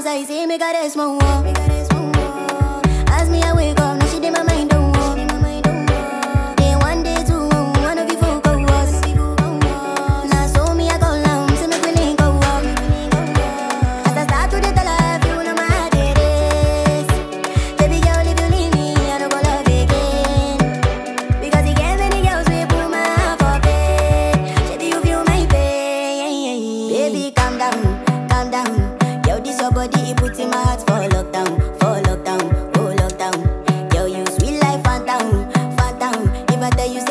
I say, make her rest more. As me, I wake up, now she did my mind don't walk. Day one, day two, one of you folk go us. Now so me, I go down, say make we link go up. As I start to dey tell her, if you know my heart it is. Baby girl, if you leave me, I don't go love again. Because you get many girls we put my heart for bed. Baby, you feel my pain. Baby, calm down, calm down. Yo, this your body, it puts in my heart for lockdown, for lockdown, oh lockdown. Yo, you sweet life, phantom, phantom. If I tell you